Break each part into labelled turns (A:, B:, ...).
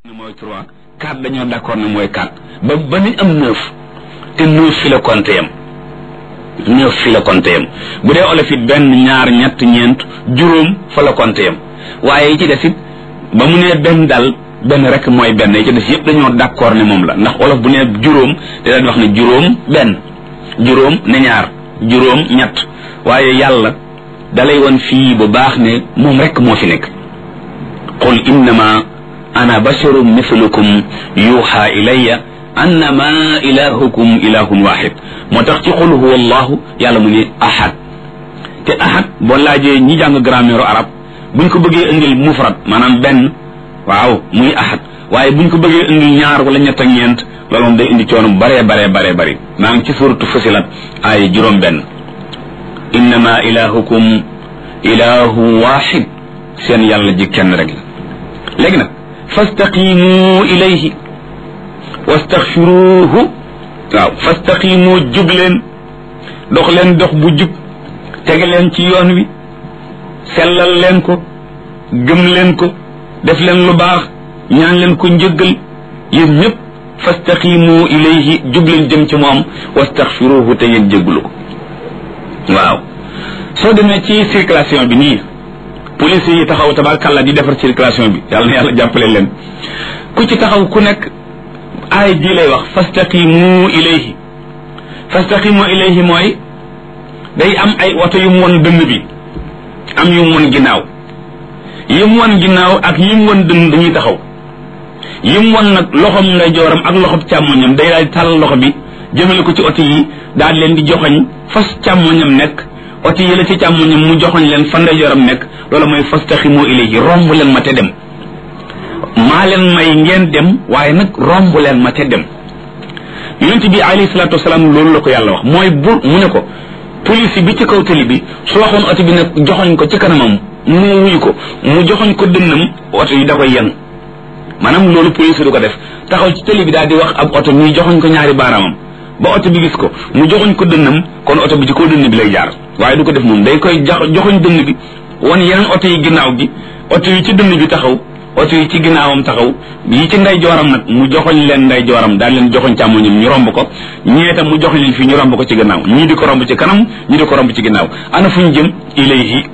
A: mooy trois quatre dañoo d'accord ne mooy quatre ba ba nañ am neuf te neuf fi la compté yam neuf fi la compté yam bu dee olof it benn ñaar ñett ñeent juróom fa la compté yam waaye yi ci des it ba mu nee benn dal benn rek mooy benn yi ci des yëpp dañoo d'accord ne moom la ndax olof bu nee juróom te daan wax ne juróom benn juróom ne ñaar juróom ñett waaye yàlla dalay won fii bu baax ne moom rek moo fi nekk qul innama ana basharun mithlukum yuuxa ilayya annama ilahukum ilahun waxid moo tax ci qul huwa allahu yàlla mu ne ahad te ahad boo laajee ñi jàng grammaire arab buñ ko bëggee indil mufrad maanaam benn waaw muy ahad waaye buñ ko bëggee indil ñaar wala ñett ak ñeent loolu moom day indi coono bare bare bare bari maa ngi ci suratu fusilat ay juróom benn innama ilahukum ilahu waxid seen yàlla ji kenn rek la léegi nag fastaqimu ilayhi wastaxfiruhu waaw fastaqimu jub leen dox leen dox bu jub tege leen ci yoon wi sellal leen ko gëm leen ko def leen lu baax ñaan leen ko njëggal yéen ñëpp fastaqimu ilayhi jub leen jëm ci moom wastaxfiruhu te ngeen jéggalu ko waaw soo demee ci circulation bi nii police yi taxaw tabarkàlla di defar circulation bi yàlla na yàlla jàppale leen ku ci taxaw ku nekk aay ji lay wax fastaqimu ilayhi fastaqimu ilayhi mooy day am ay oto yu mu won dënn bi am yu mu won ginnaaw yi mu won ginnaaw ak yi mu won dënn dañuy taxaw yi mu won nag loxom ngay jooram ak loxob càmmoñam day daal di tàll loxo bi jëmale ko ci oto yi daal leen di joxoñ fas càmmoñam nekk oto yi la ci càmmoñam mu joxoñ leen fa ndeyjooram nekk loolu mooy fastaximu ilayhi romb leen ma te dem maa leen may ngeen dem waaye nag romb leen ma te dem yonent bi alayhi salaatu wasalaam loolu la ko yàlla wax mooy bu mu ne ko police bi ci kaw tali bi su waxoon oto bi nag joxoñ ko ci kanamam mu wuyu ko mu joxoñ ko dënnam oto yi da koy yenn maanaam loolu police du ko def taxaw ci tali bi daal di wax ab oto muy joxoñ ko ñaari baaraamam ba oto bi gis ko mu joxoñ ko dënnam kon oto bi ci kaw dënn bi lay jaar waaye du ko def moom day koy joxoñ dënn bi wan yeneen oto yi ginnaaw gi oto yi ci dënn bi taxaw oto yi ci ginnaawam taxaw yi ci nday jooram nag mu joxoñ leen nday jooram daal leen joxoñ càmmoñam ñu romb ko ñee tam mu joxoñ leen fii ñu romb ko ci ginnaaw ñii di ko romb ci kanam ñii di ko romb ci ginnaaw ana fu ñu jëm ilayhi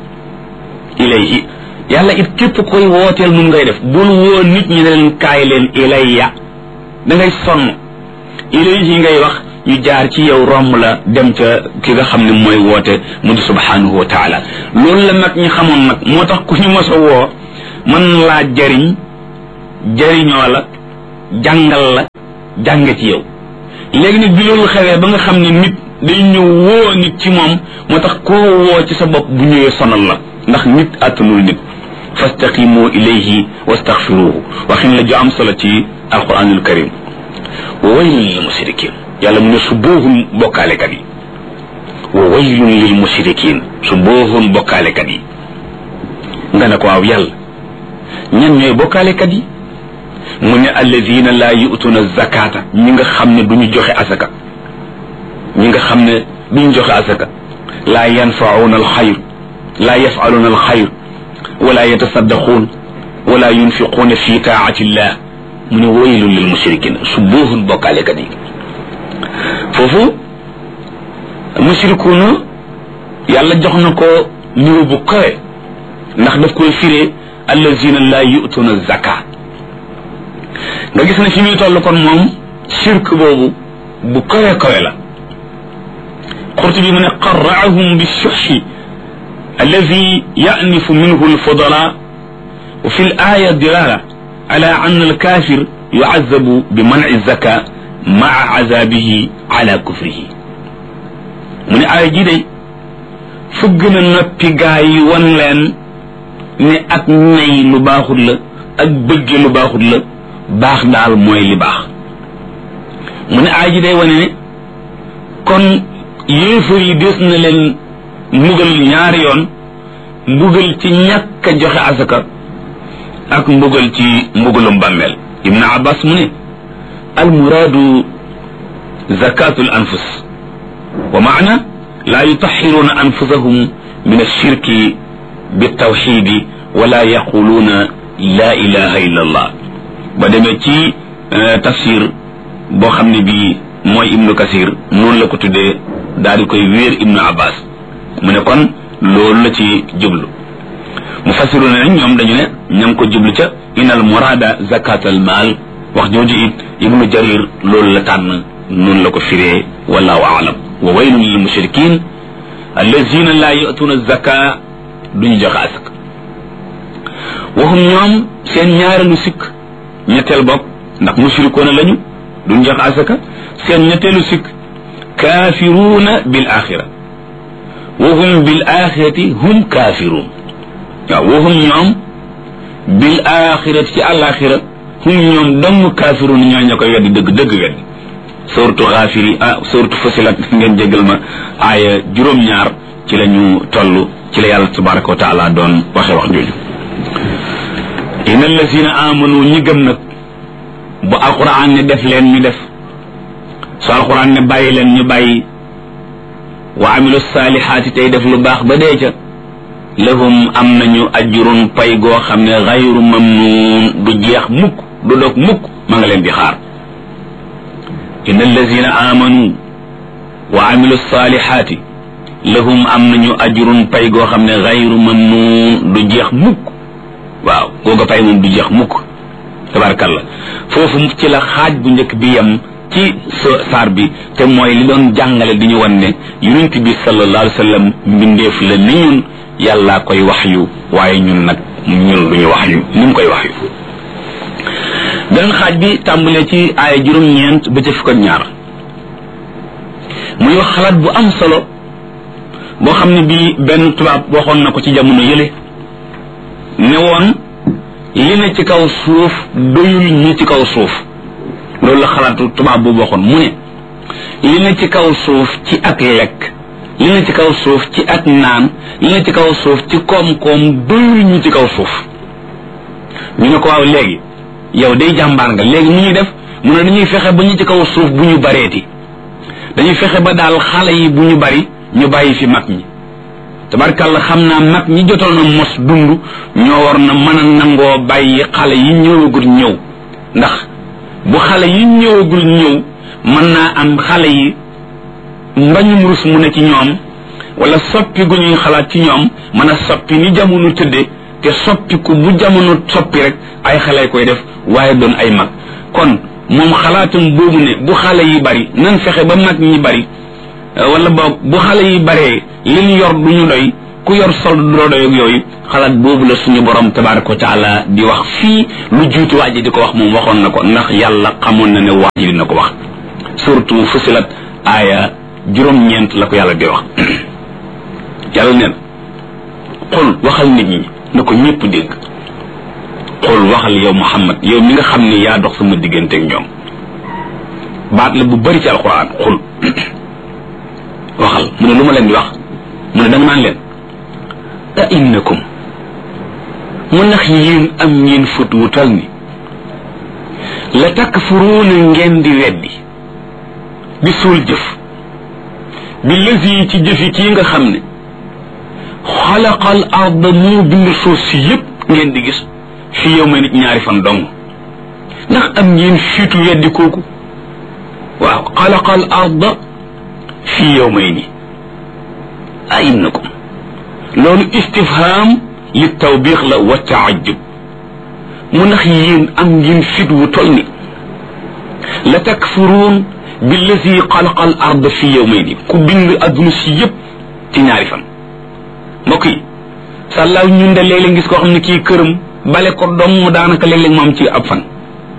A: ilayhi yàlla it képp koy wooteel mun ngay def bul woo nit ñi ne leen kaay leen ilayya da ngay sonn ilayhi ngay wax ñu jaar ci yow romb la dem ca ki nga xam ne mooy woote mu di subhanahu wa taala loolu la nag ñu xamoon nag moo tax ku ñu mos a woo mën laa jariñ jariñoo la jàngal la jàng ci yow léegi nag bi loolu xewee ba nga xam ne nit day ñëw woo nit ci moom moo tax koo woo ci sa bopp bu ñëwee sonal la ndax nit àttanul nit fastaqimu ilayhi wastaxfiruhu waxin la ju am solo ci alquranul karim wa waylun lil mushrikin yàlla mu ne su boohun bokkaalekat yi wa waylun lil mushrikin su boohun bokkaalekat yi nga ne ko waaw yàlla ñan ñooy bokkaalekat yi mu ne alladina laa yu'tuna zakata ñi nga xam ne duñu joxe asaka ñi nga xam ne duñu joxe asaka laa yanfauna alxayr laa yafaluna alxayr wala yatasaddaquun wala yunfiquuna fi taati illah mu ne waylun lil mushrikin su boohun bokkaalekat yi foofu mushrikuuna yàlla jox na ko niveau bu kawe ndax daf koy firee allazina laa yu'tuna zaka nga gis ne fi muy toll kon moom shirk boobu bu kawe kawe la Qurtubi mu ne qarra'ahum bi shuhhi allazi ya'nifu minhu al-fudala wa fi al-aya dilala ala anna al-kafir yu'azzabu bi man'i zaka maa azabihi ala kufrihi mu ne aaya ji day fëgg na noppi gaa yi wan leen ne ak nay lu baaxut la ak bëgge lu baaxut la baax daal mooy li baax mu ne aaya ji day wane ne kon yéefar yi des na leen mbugal ñaari yoon mbugal ci ñàkk a joxe asaka ak mbugal ci mbugalum bàmmeel ibnu abbas mu ne almuraadu zakatu al anfus wa maana laa yutaxiruuna anfusahum min alshirki biltawxidi wala yaquluuna laa ilaha illa allah ba demee ci tafsir boo xam ne bii mooy ibnu kasir noonu la ko tuddee daal di koy wéer ibnu abbas mu ne kon loolu la ci jublu mu fasiru ne nañ ñoom dañu ne ña ngi ko jublu ca inal murada zakat al maal wax jooju it ibnu jarir loolu la tànn noonu la ko firee wallahu aalam wa waylun lil mushrikin allazina laa yatuuna zaka duñu joxe asak waxum ñoom seen ñaareelu sikk ñetteel bopp ndax mushrikoona lañu duñ joxe asaka seen ñetteelu sikk kaafiruuna bil axira waxum bil axirati hum kaafiruun waaw waxum ñoom bil axirati ci àlaxira hum ñoom dong kaafiruun ñoo ña koy weddi dëgg dëgg weddi suratu xaafiri ah suratu fasilat ngeen jégal ma aaya juróom-ñaar ci la ñu toll ci la yàlla tabaraka wa taala doon waxe wax jooju inna allazina amanu ñi gëm nag bu alquran ne def leen ñu def su alquran ne bàyyi leen ñu bàyyi wa amilu saalihaati tey def lu baax ba dee ca lahum am nañu ajrun pay goo xam ne xayru mamnuun du jeex mukk du dog mukk ma nga leen di xaar inna allazina amanu wa amilu saalihaati lahum am nañu ajrun pay goo xam ne xayru mamnuun du jeex mukk waaw googa pay moom du jeex mukk tabarakallah foofu ci la xaaj bu njëkk bi yem ci saar bi te mooy li doon jàngale di ñu wan ne yonent bi sallallahu alayhi wa sallam mbindeef la ni ñun yàllaa koy wax yu waaye ñun nag ñun duñu wax yu ni mu koy wax yu beneen xaaj bi tàmbalee ci aaya juróom-ñeent ba ca fukk ak ñaar muy wax xalaat bu am solo boo xam ne bii benn tubaab waxoon na ko ci jamono yële ne woon li ne ci kaw suuf doyul ñi ci kaw suuf loolu la xalaatu tubaab boobu waxoon mu ne li ne ci kaw suuf ci ak lekk li ne ci kaw suuf ci ak naan li ne ci kaw suuf ci koom-koom doyul ñi ci kaw suuf ñu ne ko waaw léegi yow day jàmbaar nga léegi mu ñuy def mu ne dañuy fexe ba ñu ci kaw suuf bu ñu bareeti dañuy fexe ba daal xale yi bu ñu bari ñu bàyyi fi mag ñi tabarkàlla xam naa mag ñi jotoon na mos dund ñoo war na mën a nangoo bàyyi xale yi ñëwagul ñëw ndax bu xale yi ñëwagul ñëw mën naa am xale yi mbañum rus mu ne ci ñoom wala soppi gu ñuy xalaat ci ñoom mën a soppi ni jamono tëdde te soppiku bu jamono soppi rek ay xale koy def waaye doon ay mag kon moom xalaatum boobu ne bu xale yi bari nan fexe ba mag ñi bari wala boog bu xale yi baree li ñu yor du ñu doy ku yor sol du doo doy ak yooyu xalaat boobu la suñu borom tabaraka wa taala di wax fii lu juutu waa ji di ko wax moom waxoon na ko ndax yàlla xamoon na ne waa ji dina ko wax surtout fusilat aaya juróom-ñeent la ko yàlla di wax yàlla neen xul waxal nit ñi na ko ñëpp dégg xul waxal yow muhammad yow mi nga xam ne yaa dox sama diggante ak ñoom baat la bu bari ci alquran xul waxal mu ne lu ma leen di wax mu ne danga naan leen a innakum mu ndax yéen am ngeen fut wu tal ni la takfuruuna ngeen di weddi di suul jëf bi lësi ci jëfi kii nga xam ne xalaqal arda moo bind suuf si yépp ngeen di gis fi yow ma nit ñaari fan dong ndax am ngeen fiitu weddi kooku waaw xalaqal arda fi yow may ni a innakum loolu istifham li tawbiix la wa taajub mu ndax yéen am ngeen fit wu tol ni la takfuruun billazi xalaqa al ard fi yawmayni ku bind adduna si yëpp ci ñaari fan mbokk yi sàllaaw ñun de léeg-léeg gis koo xam ne kii këram bale ko dong daanaka léeg-léeg mu am ci ab fan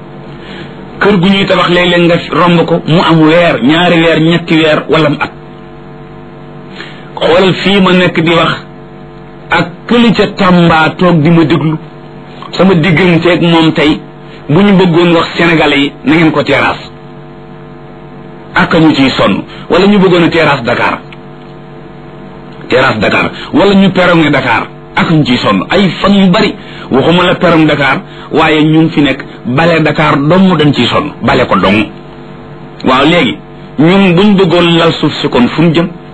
A: kër gu ñuy tabax léeg-léeg nga romb ko mu am weer ñaari weer ñetti weer wala mu at xoolal fii ma nekk di wax ak këli ca Tamba toog di ma déglu sama digganteeg moom tey bu ñu bëggoon wax sénégalais yi na ngeen ko terrasse ak ñu ciy sonn wala ñu bëggoon a terrasse Dakar terrasse Dakar wala ñu perronge Dakar ak ñu ciy sonn ay fan yu bari waxuma la perronge Dakar waaye ñu ngi fi nekk bale Dakar dong dañ ciy sonn bale ko dong waaw léegi ñun buñ bëggoon lal suuf si kon fu mu jëm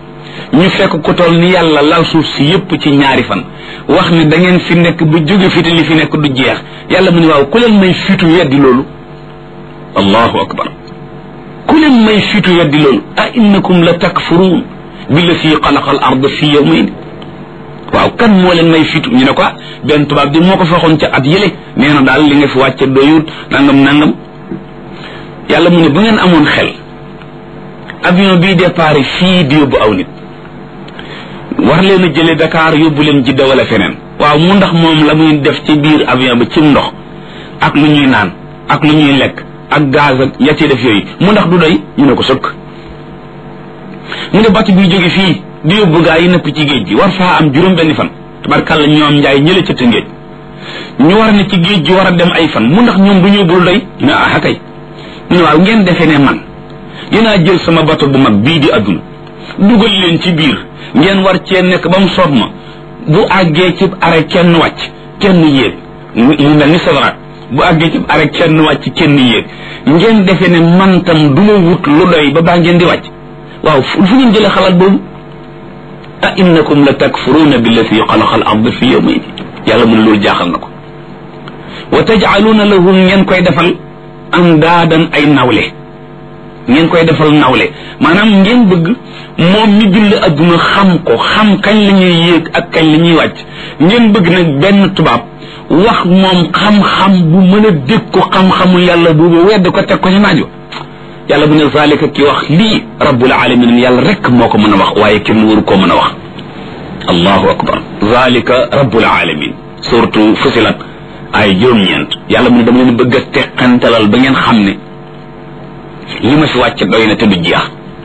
A: ñu fekk ku toll ni yàlla lal suuf si yépp ci ñaari fan wax ni da ngeen fi nekk ba jóge fi te li fi nekk du jeex yàlla mu ne waaw ku leen may fitu weddi loolu allahu akbar ku leen may fitu weddi loolu a innakum la takfuruun billati xalaqa al ard fi yawmayn waaw kan moo leen may fitu ñu ne ko benn tubaab di moo ko faxoon ca at yële nee na daal li nga fi wàcce doyut nangam nangam yàlla mu ne bu ngeen amoon xel avion bii départ fii di yóbbu aw nit war leen a jële Dakar yóbbu leen Jidda wala feneen waaw mu ndax moom la muy def ci biir avion ba ci ndox ak lu ñuy naan ak lu ñuy lekk ak gaz ak ya ci def yooyu mu ndax du doy ñu ne ko sëkk mu ne bàcc buy jóge fii di yóbbu gaa yi nëpp ci géej gi war faa am juróom benni fan tabarkàlla ñoom njaay ñële ca tëngéej ñu war ne ci géej gi war a dem ay fan mu ndax ñoom bu ñu yóbbul doy ñu ne ah kay mu ne waaw ngeen defee ne man dinaa jël sama bato bu mag bii di adduna dugal leen ci biir ngeen war cee nekk ba mu soob ma bu àggee ci are kenn wàcc kenn yéeg mu mel ni sawaraat bu àggee ci are kenn wàcc kenn yéeg ngeen defee ne man tam du ma wut lu doy ba baa ngeen di wàcc waaw fu ngeen jëlee xalaat boobu a innakum la takfuruuna billati xalaqa al ard fi yawmayn yàlla mu ne loolu jaaxal na ko wa tajcaluuna lahu ngeen koy defal andaadan ay nawle ngeen koy defal nawle maanaam ngeen bëgg moom mi bind adduna xam ko xam kañ la ñuy yéeg ak kañ la ñuy wàcc ngeen bëgg nag benn tubaab wax moom xam-xam bu mën a dégg ko xam-xamu yàlla boobu wedd ko teg ko ci naajo yàlla bu ne zalika ki wax lii rabbul alamin yàlla rek moo ko mën a wax waaye kenn waru koo mën a wax allahu akbar zalika rabbul alamin surtout fusilat ay juróom-ñeent yàlla mu ne dama leen bëgg a teqantalal ba ngeen xam ne li ma fi wàcc doy na te du jeex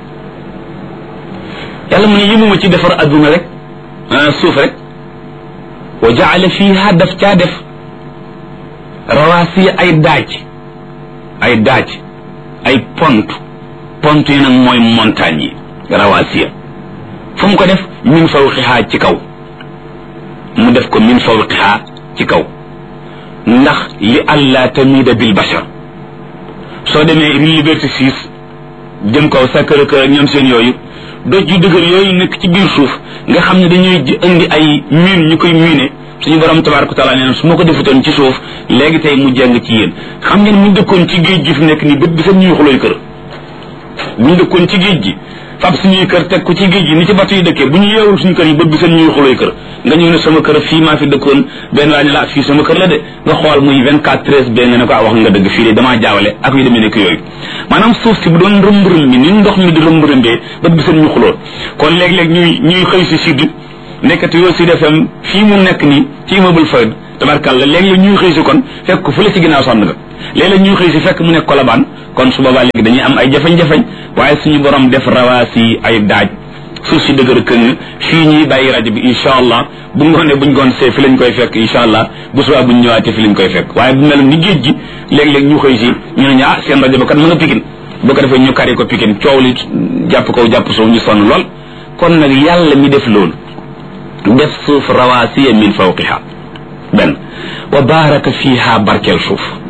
A: yàlla mu ne yëmuma ci defar adduna rek suuf rek wa jaala fiha daf caa def rawaasiya ay daaj ay daaj ay pont pont yi nag mooy montagne yi rawaasiya fu mu ko def min fawqiha ci kaw mu def ko min fawqiha ci kaw ndax li allah tamida bil bashar soo demee liberté six jëm kaw Sacré Cœur ak ñoom seen yooyu doj yu dëgër yooyu nekk ci biir suuf nga xam ne dañuy indi ay miin ñu koy miine suñu borom tabaraka taala nee na su ma ko defutoon ci suuf léegi tey mu jàng ci yéen xam ngeen mu dëkkoon ci géej gi fi nekk nii bët bi sax ñuy xulooy kër bu ñu dëkkoon ci géej gi fab suñuy kër teg ko ci géej gi ni ci bato yi dëkkee bu ñu yeewul suñu kër yi bët bi seen ñuy xulooy kër nga ñëw ne sama kër fii maa fi dëkkoon benn waa ne la fii sama kër la de nga xool muy 24 13 benn nga ne ko wax nga dëgg fii de damaa jaawale ak yu demee nekk yooyu maanaam suuf si bu doon rëmb-rëm bi ni ndox mi di rëmb-rëmbee bët bi seen ñu xuloo kon léeg-léeg ñuy ñuy xëy si sud nekkati yoo Sud FM fii mu nekk nii ci immeuble Fayda tabarkàlla léeg-léeg ñuy xëy si kon fekk fu la ci ginnaaw sànn nga léeg-léeg ñuy xëy si fekk mu nekk kolabaan kon su boobaa léegi dañuy am ay jafañ-jafañ waaye suñu borom def rawaasi ay daaj suuf si dëgër këng fii ñuy bàyyi rajo bi incha allah bu ngoonee buñ goon see fi lañ koy fekk incha allah bu subaa buñ ñëwaatee fi lañ koy fekk waaye bu mel ni géej gi léeg-léeg ñu xëy si ñu ne ñu ah seen rajo ba kat mën nga pikin bu ko defee ñu kari ko pikin coow li jàpp kaw jàpp suuf ñu sonn lool kon nag yàlla mi def loolu def suuf rawaasiya min fawqiha benn wa baaraka fiha barkeel suuf